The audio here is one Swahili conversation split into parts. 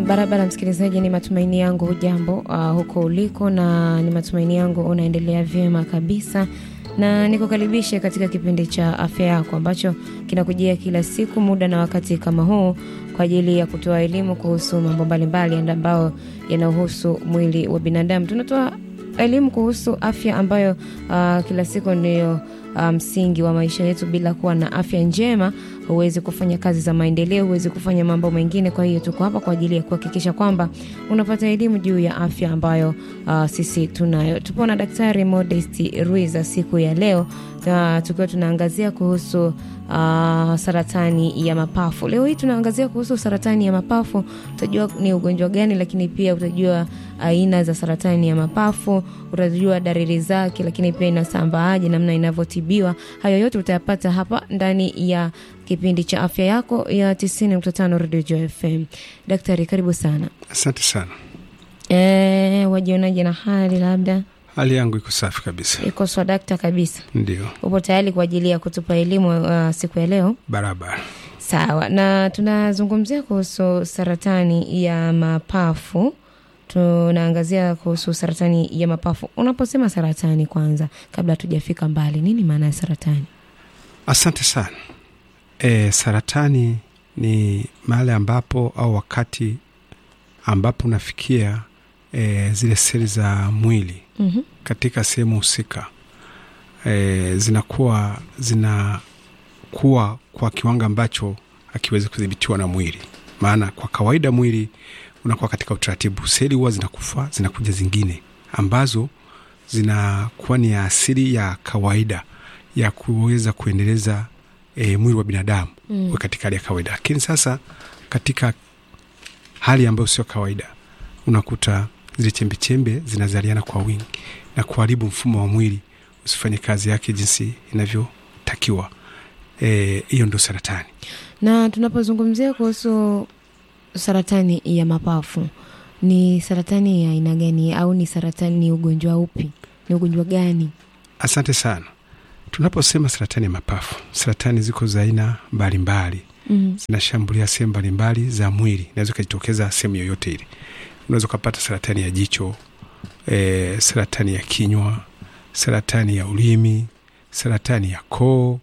Barabara msikilizaji, ni matumaini yangu hujambo uh, huko uliko, na ni matumaini yangu unaendelea vyema kabisa, na nikukaribishe katika kipindi cha afya yako ambacho kinakujia kila siku muda na wakati kama huu kwa ajili ya kutoa elimu kuhusu mambo mbalimbali ambayo yanahusu mwili wa binadamu. Tunatoa elimu kuhusu afya ambayo uh, kila siku ndiyo msingi um, wa maisha yetu. Bila kuwa na afya njema huwezi kufanya kazi za maendeleo, huwezi kufanya mambo mengine. Kwa hiyo tuko hapa kwa ajili ya kuhakikisha kwamba unapata elimu juu ya afya ambayo uh, sisi tunayo. Tupo na Daktari Modest Ruiza siku ya leo uh, tukiwa tunaangazia kuhusu uh, saratani ya mapafu. Leo hii tunaangazia kuhusu saratani ya mapafu, utajua ni ugonjwa gani, lakini pia utajua aina za saratani ya mapafu, utajua dalili zake, lakini pia inasambaaje, namna inavyotibiwa. Hayo yote utayapata hapa ndani ya kipindi cha afya yako ya 90.5 Radio Joy FM. Daktari, karibu sana. Asante sana. E, wajionaje na hali? Labda hali yangu iko safi kabisa, iko swadakta kabisa. ndio Upo tayari kwa ajili ya kutupa elimu uh, siku ya leo? barabara. Sawa, na tunazungumzia kuhusu saratani ya mapafu. Tunaangazia kuhusu saratani ya mapafu. Unaposema saratani, kwanza kabla hatujafika mbali, nini maana ya saratani? Asante sana. E, saratani ni mahali ambapo au wakati ambapo unafikia e, zile seli za mwili Mhm. katika sehemu husika e, zinakuwa zinakuwa kwa kiwango ambacho hakiwezi kudhibitiwa na mwili. Maana kwa kawaida mwili unakuwa katika utaratibu, seli huwa zinakufa, zinakuja zingine ambazo zinakuwa ni ya asili ya kawaida ya kuweza kuendeleza e, mwili wa binadamu Mm. uwe katika hali ya kawaida, lakini sasa katika hali ambayo sio kawaida unakuta zile chembechembe zinazaliana kwa wingi na kuharibu mfumo wa mwili usifanye kazi yake jinsi inavyotakiwa. Eh, hiyo ndio saratani. Na tunapozungumzia kuhusu saratani ya mapafu, ni saratani ya aina gani, au ni saratani, ni ugonjwa upi, ni ugonjwa gani? Asante sana. Tunaposema saratani ya mapafu, saratani ziko za aina mbalimbali, Mhm. zinashambulia sehemu mbalimbali za mwili, inaweza ikajitokeza sehemu yoyote ile. Unaweza ukapata saratani ya jicho, e, saratani ya kinywa, saratani ya ulimi, saratani ya koo,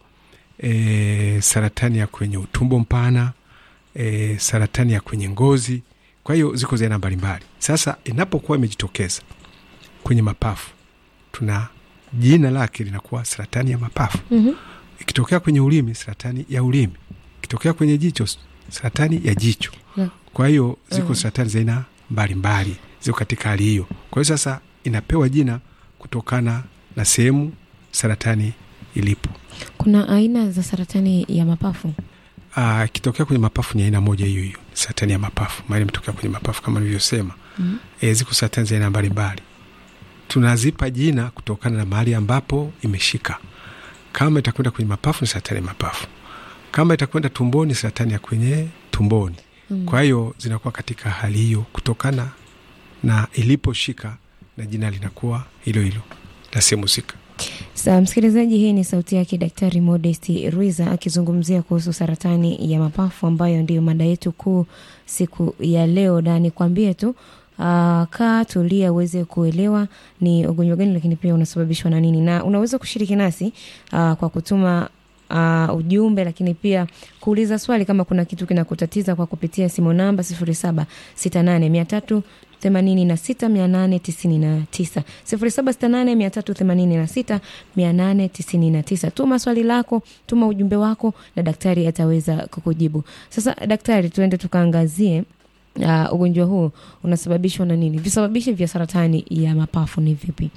e, saratani ya kwenye utumbo mpana, e, saratani ya kwenye ngozi. Kwa hiyo ziko za aina mbalimbali. Sasa inapokuwa imejitokeza kwenye mapafu, tuna jina lake linakuwa saratani ya mapafu. Mhm. Ikitokea kwenye ulimi, saratani ya ulimi. Ikitokea kwenye jicho, saratani ya jicho. Yeah. Kwa hiyo ziko Mm. saratani za aina mbalimbali ziko katika hali hiyo. Kwa hiyo sasa inapewa jina kutokana na sehemu saratani ilipo. Kuna aina za saratani ya mapafu. Ah, Ikitokea kwenye mapafu ni aina moja hiyo hiyo, saratani ya mapafu, maana imetokea kwenye mapafu kama nilivyosema. Mhm. E, ziko saratani za aina mbalimbali, tunazipa jina kutokana na mahali ambapo imeshika. Kama itakwenda kwenye mapafu ni saratani ya mapafu, kama itakwenda tumboni saratani ya kwenye tumboni. Mm. Kwa hiyo zinakuwa katika hali hiyo kutokana na iliposhika, na jina linakuwa hilo hilo la sehemu husika. Sa msikilizaji, hii ni sauti yake Daktari Modest Ruiza akizungumzia kuhusu saratani ya mapafu ambayo ndiyo mada yetu kuu siku ya leo, na nikwambie tu uh, kaa tulia uweze kuelewa ni ugonjwa gani, lakini pia unasababishwa na nini, na unaweza kushiriki nasi uh, kwa kutuma uh, ujumbe, lakini pia kuuliza swali kama kuna kitu kinakutatiza kwa kupitia simu namba sifuri saba sita nane mia tatu themanini na sita mia nane tisini na tisa sifuri saba sita nane mia tatu themanini na sita mia nane tisini na tisa. Tuma swali lako, tuma ujumbe wako na daktari ataweza kukujibu. Sasa daktari, tuende tukaangazie uh, ugonjwa huu unasababishwa na nini? Visababishi vya saratani ya mapafu ni vipi?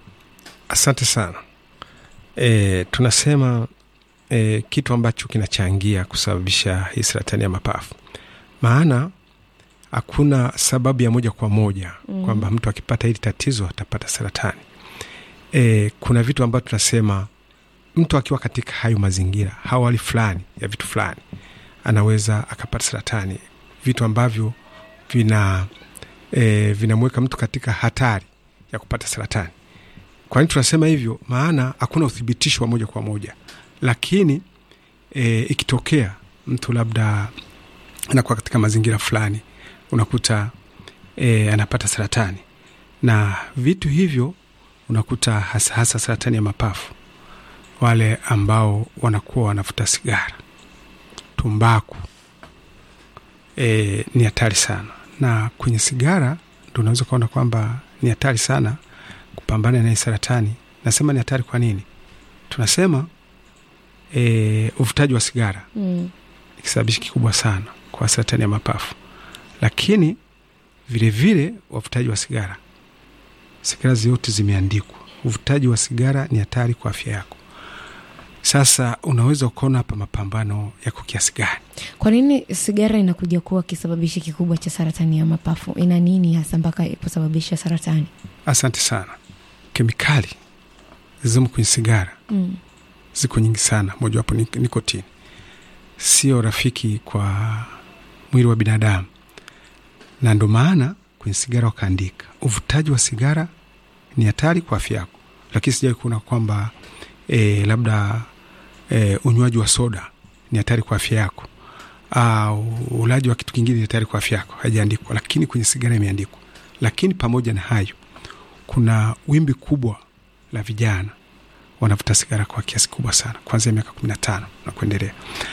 Asante sana. E, tunasema e, kitu ambacho kinachangia kusababisha hii saratani ya mapafu, maana hakuna sababu ya moja kwa moja Mm. kwamba mtu akipata hili tatizo atapata saratani. E, kuna vitu ambavyo tunasema mtu akiwa katika hayo mazingira, hawali fulani ya vitu fulani, anaweza akapata saratani, vitu ambavyo vina e, vinamweka mtu katika hatari ya kupata saratani. Kwa nini tunasema hivyo? Maana hakuna uthibitisho wa moja kwa moja, lakini e, ikitokea mtu labda anakuwa katika mazingira fulani unakuta e, anapata saratani, na vitu hivyo unakuta hasa hasa saratani ya mapafu, wale ambao wanakuwa wanavuta sigara, tumbaku e, ni hatari sana, na kwenye sigara ndo unaweza ukaona kwamba ni hatari sana kupambana na hii saratani. Nasema ni hatari kwa nini? Tunasema e, uvutaji wa sigara Mm. ni kisababishi kikubwa sana kwa saratani ya mapafu, lakini vilevile wavutaji wa sigara, sigara zote zimeandikwa, uvutaji wa sigara ni hatari kwa afya yako. Sasa unaweza ukaona hapa mapambano yako kiasi gani. Kwa nini sigara inakuja kuwa kisababishi kikubwa cha saratani ya mapafu? Ina nini hasa mpaka iposababisha saratani? Asante sana. Kemikali zilizomo kwenye sigara Mm. ziko nyingi sana, mojawapo ni nikotini, sio rafiki kwa mwili wa binadamu, na ndo maana kwenye sigara wakaandika uvutaji wa sigara ni hatari kwa afya yako, lakini sijawai kuona kwamba e, labda e, unywaji wa soda ni hatari kwa afya yako au ulaji wa kitu kingine ni hatari kwa afya yako, haijaandikwa, lakini kwenye sigara imeandikwa. Lakini pamoja na hayo, kuna wimbi kubwa la vijana wanavuta sigara kwa kiasi kubwa sana kuanzia miaka kumi na tano na kuendelea.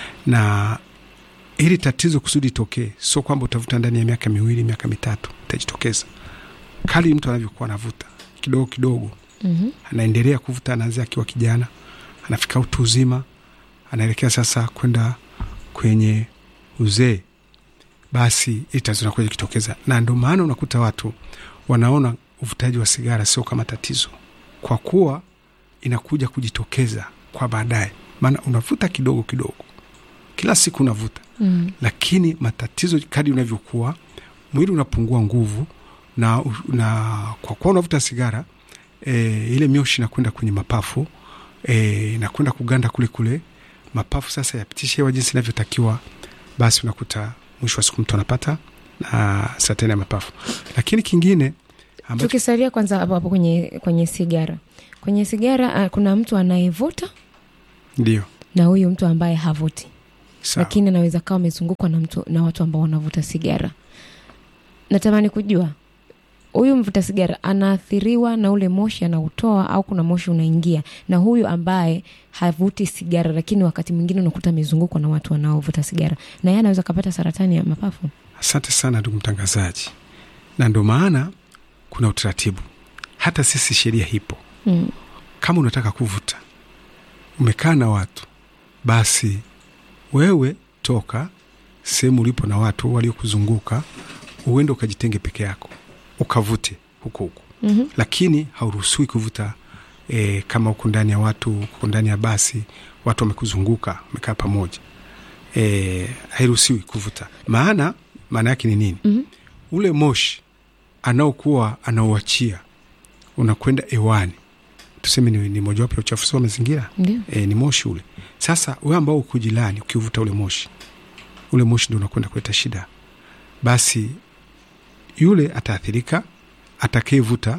Na hili tatizo kusudi itokee, sio kwamba utavuta ndani ya miaka miwili, miaka mitatu, itajitokeza kali mtu anavyokuwa anavuta kidogo kidogo, Mhm. anaendelea kuvuta, anaanzia akiwa kijana, anafika utu uzima, anaelekea sasa kwenda kwenye uzee, basi hili tatizo linakuja kujitokeza, na ndio maana unakuta watu wanaona uvutaji wa sigara sio kama tatizo, kwa kuwa inakuja kujitokeza kwa baadaye. Maana unavuta kidogo kidogo, kila siku unavuta, Mm. lakini matatizo kadi unavyokuwa, mwili unapungua nguvu, na, na kwa kuwa unavuta sigara e, ile mioshi inakwenda kwenye mapafu e, inakwenda kuganda kule kule mapafu, sasa yapitishe hewa jinsi inavyotakiwa, basi unakuta mwisho wa siku mtu anapata na saratani ya mapafu. Lakini kingine ambacho Tukisalia kwanza hapo hapo kwenye, kwenye sigara. Kwenye sigara ah, kuna mtu anayevuta ndio na huyu mtu ambaye havuti, sawa. lakini anaweza kawa amezungukwa na mtu na watu ambao wanavuta sigara. Natamani kujua huyu mvuta sigara anaathiriwa na ule moshi anautoa, au kuna moshi unaingia, na huyu ambaye havuti sigara, lakini wakati mwingine unakuta amezungukwa na watu wanaovuta sigara, na yeye anaweza kapata saratani ya mapafu. Asante sana ndugu mtangazaji, na ndio maana kuna utaratibu, hata sisi sheria hipo. Mm. Kama unataka kuvuta, umekaa na watu, basi wewe toka sehemu ulipo na watu waliokuzunguka, uende ukajitenge peke yako ukavute huko huko, Mhm. lakini hauruhusiwi kuvuta e, kama uko ndani ya watu, uko ndani ya basi, watu wamekuzunguka, wamekaa pamoja, e, hairuhusiwi kuvuta. Maana maana yake ni nini? Mhm. ule moshi anaokuwa anauachia unakwenda hewani, tuseme ni, ni mojawapo ya uchafuzi wa mazingira Ndio. e, ni moshi ule. Sasa we ambao uko jirani, ukiuvuta ule moshi, ule moshi ndo unakwenda kuleta shida, basi yule ataathirika, atakayevuta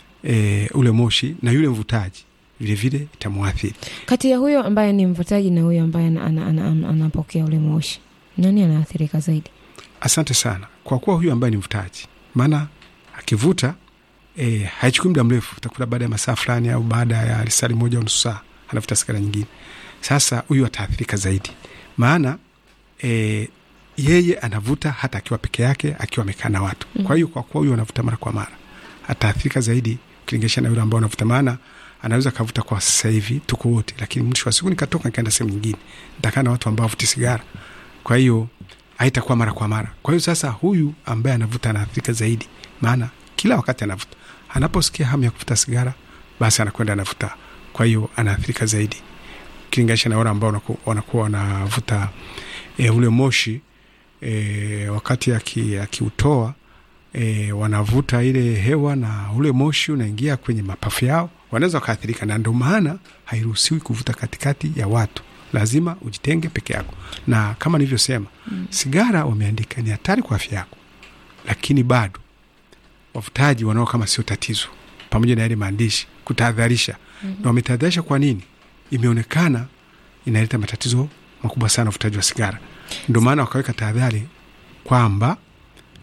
e, ule moshi na yule mvutaji vilevile itamwathiri. Kati ya huyo ambaye ni mvutaji na huyo ambaye ana- ana- ana- ana- anapokea ule moshi, nani anaathirika zaidi? Asante sana kwa kuwa huyu ambaye ni mvutaji, maana akivuta e, haichukui muda mrefu, utakuta baada ya masaa fulani au baada ya risali moja au nusu saa anavuta sigara nyingine. Sasa huyu ataathirika zaidi, maana e, yeye anavuta hata akiwa peke yake, akiwa amekaa na watu. Kwa hiyo kwa kuwa huyu anavuta mara kwa mara, ataathirika zaidi ukilinganisha na yule ambao anavuta, maana anaweza kavuta kwa sasa hivi tuko wote, lakini mwisho wa siku nikatoka nikaenda sehemu nyingine, nitakaa na watu ambao wavuti sigara, kwa hiyo haitakuwa mara kwa mara. Kwa hiyo sasa huyu ambaye anavuta anaathirika zaidi, maana kila wakati anavuta, anaposikia hamu ya kuvuta sigara, basi anakwenda anavuta, kwa hiyo anaathirika zaidi ukilinganisha na wale ambao wanaku- wanakuwa wanavuta e, ule moshi e, wakati aki- akiutoa e, wanavuta ile hewa na ule moshi unaingia kwenye mapafu yao, wanaweza wakaathirika, na ndio maana hairuhusiwi kuvuta katikati ya watu, lazima ujitenge peke yako. Na kama nilivyosema, sigara wameandika ni hatari kwa afya yako, lakini bado wavutaji wanao kama sio tatizo, pamoja na yale maandishi kutahadharisha. Na wametahadharisha kwa nini? Imeonekana inaleta matatizo makubwa sana uvutaji wa sigara, ndio maana wakaweka tahadhari kwamba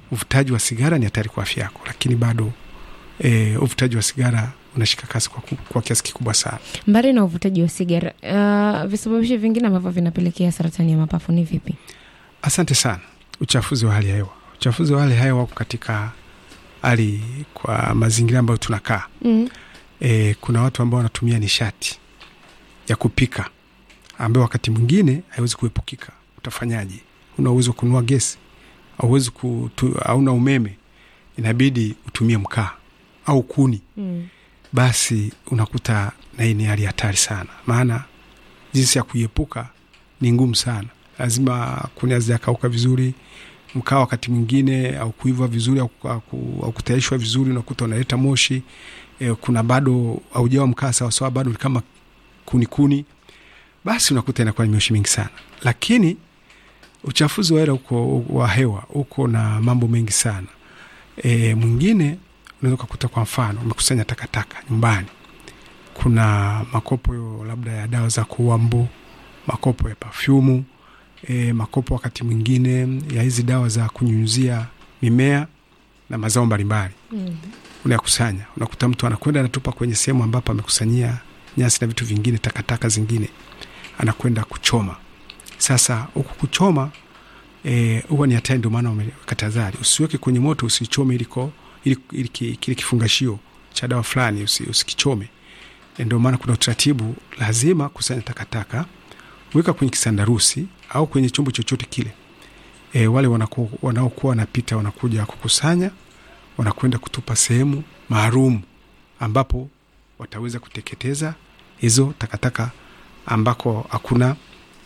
uvutaji wa sigara ni hatari kwa afya yako, lakini bado e, uvutaji wa sigara unashika kasi kwa, ku- kwa kiasi kikubwa sana. Mbali na uvutaji wa sigara, uh, visababishi vingine ambavyo vinapelekea saratani ya mapafu ni vipi? Asante sana. Uchafuzi wa hali ya hewa, uchafuzi wa hali ya hewa wako katika hali kwa mazingira ambayo tunakaa. Mm. E, kuna watu ambao wanatumia nishati ya kupika ambayo wakati mwingine haiwezi kuepukika. Utafanyaje? Una uwezo wa kununua gesi, auwezi kutu, hauna umeme, inabidi utumie mkaa au kuni, Mm. basi unakuta na hii ni hali hatari sana, maana jinsi ya kuiepuka ni ngumu sana. Lazima kuni hazijakauka vizuri, mkaa wakati mwingine au kuiva vizuri au, au, au kutayarishwa vizuri, unakuta unaleta moshi e, kuna bado aujawa mkaa sawasawa, bado ni kama kuni kuni, basi unakuta inakuwa ni moshi mingi sana. Lakini uchafuzi wa hewa uko wa hewa uko na mambo mengi sana. E, mwingine unaweza ukakuta kwa mfano umekusanya takataka nyumbani, kuna makopo labda ya dawa za kuua mbu, makopo ya pafyumu e, makopo wakati mwingine ya hizi dawa za kunyunyuzia mimea na mazao mbalimbali Mm. unayakusanya. Unakuta mtu anakwenda anatupa kwenye sehemu ambapo amekusanyia nyasi na vitu vingine, takataka zingine, anakwenda kuchoma. Sasa huku kuchoma eh, huwa ni hatari, ndio maana wameweka tahadhari, usiweke kwenye moto, usichome iliko ili, ili, ki- kile kifungashio cha dawa fulani usi, usikichome. Eh, Ndio maana kuna utaratibu, lazima kusanya takataka, weka kwenye kisandarusi au kwenye chombo chochote kile. E, wale wanaku- wanaokuwa wanapita wanakuja kukusanya wanakwenda kutupa sehemu maalum ambapo wataweza kuteketeza hizo takataka ambako hakuna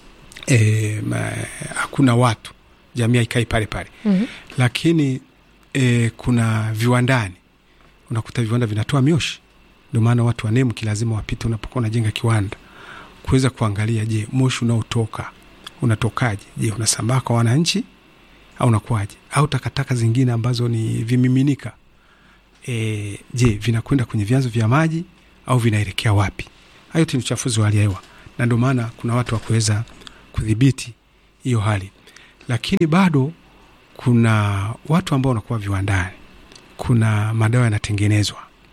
e, ma, hakuna watu, jamii haikai pale pale. Mhm. Lakini e, kuna viwandani, unakuta viwanda vinatoa mioshi. Ndio maana watu wa NEMC lazima wapite unapokuwa unajenga kiwanda kuweza kuangalia, je, moshi unaotoka unatokaje? Je, unasambaa kwa wananchi au unakuwaje? Au takataka zingine ambazo ni vimiminika e, je, vinakwenda kwenye vyanzo vya maji au vinaelekea wapi? Hayo yote ni uchafuzi wa hali ya hewa, na ndio maana kuna watu wa kuweza kudhibiti hiyo hali, lakini bado kuna watu ambao wanakuwa viwandani, kuna madawa yanatengenezwa,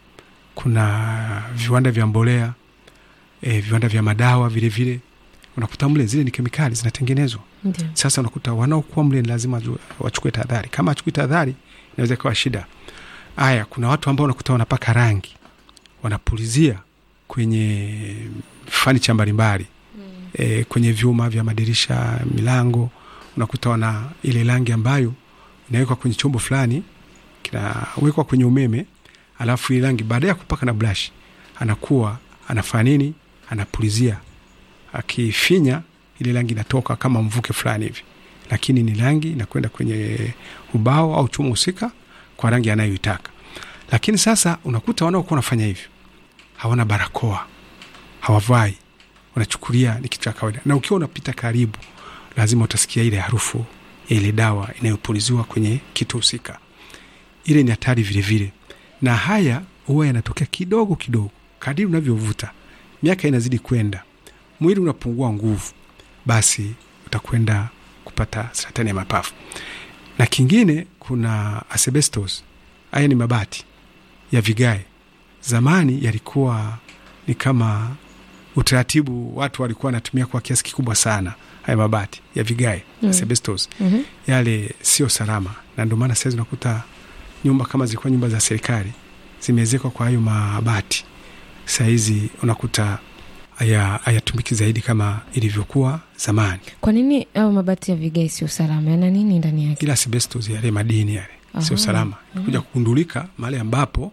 kuna viwanda vya mbolea e, viwanda vya madawa vilevile vile. Unakuta mle zile ni kemikali zinatengenezwa Ndio. sasa unakuta wanaokuwa mle ni lazima ju- wachukue tahadhari. Kama achukui tahadhari, inaweza ikawa shida. Haya, kuna watu ambao unakuta wanapaka rangi, wanapulizia kwenye fanicha mbalimbali e, kwenye vyuma vya madirisha, milango, unakuta wana ile rangi ambayo inawekwa kwenye chombo fulani, kinawekwa kwenye umeme, alafu ile rangi baada ya kupaka na brush, anakuwa anafanya nini? Anapulizia, akifinya ile rangi inatoka kama mvuke fulani hivi, lakini ni rangi inakwenda kwenye ubao au chuma husika kwa rangi anayoitaka. Lakini sasa unakuta wanaokuwa wanafanya hivyo hawana barakoa, hawavai, wanachukulia ni kitu cha kawaida, na ukiwa unapita karibu, lazima utasikia ile harufu ya ile dawa inayopuliziwa kwenye kitu husika. Ile ni hatari vilevile, na haya huwa yanatokea kidogo kidogo kadiri unavyovuta, miaka inazidi kwenda, mwili unapungua nguvu, basi utakwenda kupata saratani ya mapafu. Na kingine kuna asbestos. Haya ni mabati ya vigae. Zamani yalikuwa ni kama utaratibu, watu walikuwa wanatumia kwa kiasi kikubwa sana haya mabati ya vigae Mm. asbestos. Mhm. Yale sio salama, na ndio maana saizi unakuta nyumba kama zilikuwa nyumba za serikali zimeezekwa kwa hayo mabati, sahizi unakuta haya- hayatumiki zaidi kama ilivyokuwa zamani. Kwa nini au mabati ya vigae sio salama? Yana nini ndani yake? ila asbestos yale madini yale sio Aha. salama, kuja kugundulika mahali ambapo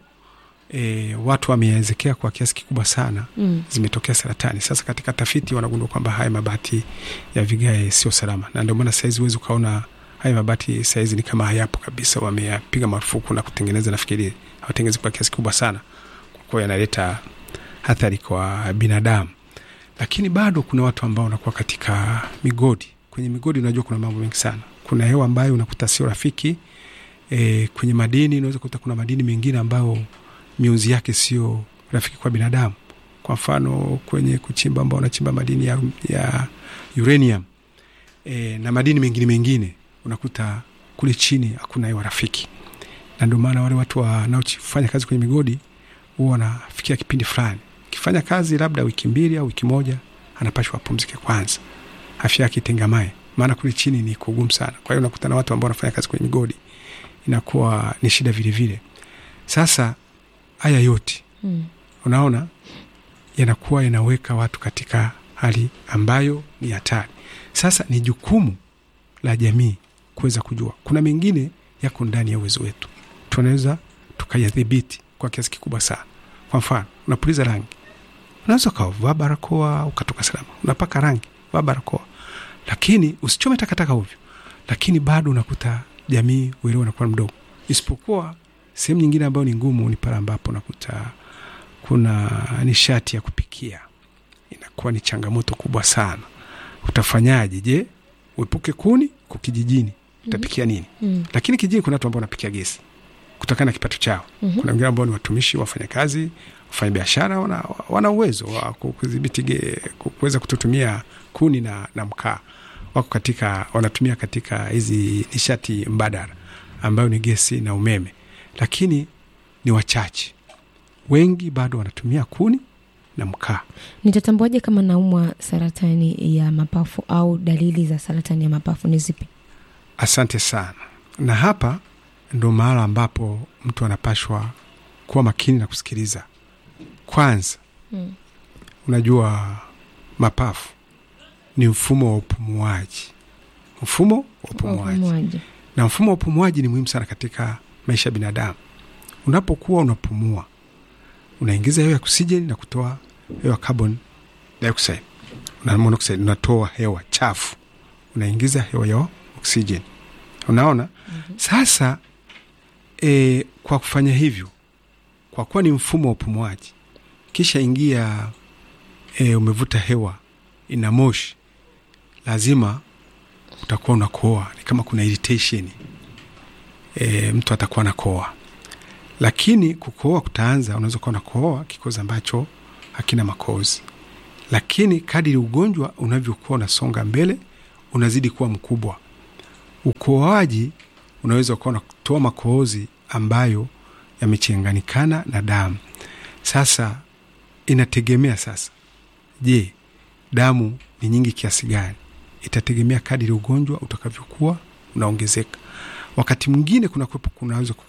e, watu wameezekea kwa kiasi kikubwa sana, Mm. zimetokea saratani. Sasa katika tafiti wanagundua kwamba haya mabati ya vigae sio salama, na ndio maana sahizi huwezi ukaona haya mabati sahizi ni kama hayapo kabisa, wameyapiga marufuku na kutengeneza, nafikiri hawatengenezi kwa kiasi kikubwa sana, kwa kuwa yanaleta athari kwa binadamu. Lakini bado kuna watu ambao wanakuwa katika migodi. Kwenye migodi, unajua kuna mambo mengi sana. Kuna hewa ambayo unakuta sio rafiki. E, kwenye madini unaweza kukuta kuna madini mengine ambayo miunzi yake sio rafiki kwa binadamu. Kwa mfano kwenye kuchimba ambao wanachimba madini ya, ya uranium e, na madini mengine mengine unakuta kuna kule chini hakuna hewa rafiki, na ndio maana wale watu wanaofanya kazi kwenye migodi huwa wanafikia kipindi fulani, kifanya kazi labda wiki mbili au wiki moja, anapashwa apumzike kwanza, afya yake itengamae, maana kule chini ni kugumu sana. Kwa hiyo unakutana watu ambao wanafanya kazi kwenye migodi, inakuwa ni shida vile vile. Sasa haya yote Mm. unaona yanakuwa yanaweka watu katika hali ambayo ni hatari. Sasa ni jukumu la jamii kuweza kujua, kuna mengine yako ndani ya uwezo wetu, tunaweza tukayadhibiti kwa kiasi kikubwa sana. Kwa mfano, unapuliza rangi, unaweza ukavaa barakoa ukatoka salama. Unapaka rangi, vaa barakoa, lakini usichome takataka ovyo. Lakini bado unakuta jamii uelewa unakuwa mdogo, isipokuwa sehemu nyingine ambayo ni ngumu ni pale ambapo unakuta kuna nishati ya kupikia inakuwa ni changamoto kubwa sana. Utafanyaje? Je, uepuke kuni kwa kijijini, utapikia nini? Mm. Lakini kijijini kuna watu ambao wanapikia gesi kutokana na kipato chao. Mhm. Kuna wengine ambao ni watumishi, wafanyakazi, wafanya biashara, wana, wana uwezo wa ku- kudhibiti ge- ku- kuweza kutotumia kuni na, na mkaa, wako katika wanatumia katika hizi nishati mbadala ambayo ni gesi na umeme, lakini ni wachache. Wengi bado wanatumia kuni na mkaa. Nitatambuaje kama naumwa saratani ya mapafu au dalili za saratani ya mapafu ni zipi? Asante sana. Na hapa ndo mahala ambapo mtu anapashwa kuwa makini na kusikiliza. Kwanza, Mm. unajua mapafu ni mfumo wa upumuaji, mfumo wa upumuaji, Upumuaji. na mfumo wa upumuaji ni muhimu sana katika maisha ya binadamu. Unapokuwa unapumua, unaingiza hewa ya oksijeni na kutoa hewa carbon dioxide na monoxide, unatoa hewa chafu, unaingiza hewa ya oksijeni. Unaona? Sasa e, kwa kufanya hivyo, kwa kuwa ni mfumo wa upumuaji, kisha ingia e, umevuta hewa ina moshi, lazima utakuwa unakoa, ni kama kuna irritation e, mtu atakuwa anakoa, lakini kukoa kutaanza, unaweza kuwa unakoa kikozi ambacho hakina makozi, lakini kadiri ugonjwa unavyokuwa unasonga mbele, unazidi kuwa mkubwa. Ukoaji unaweza ukawa unatoa makohozi ambayo yamechanganikana na damu. Sasa inategemea sasa, je, damu ni nyingi kiasi gani? Itategemea kadiri ugonjwa utakavyokuwa unaongezeka. Wakati mwingine kuna kuwepo kunaweza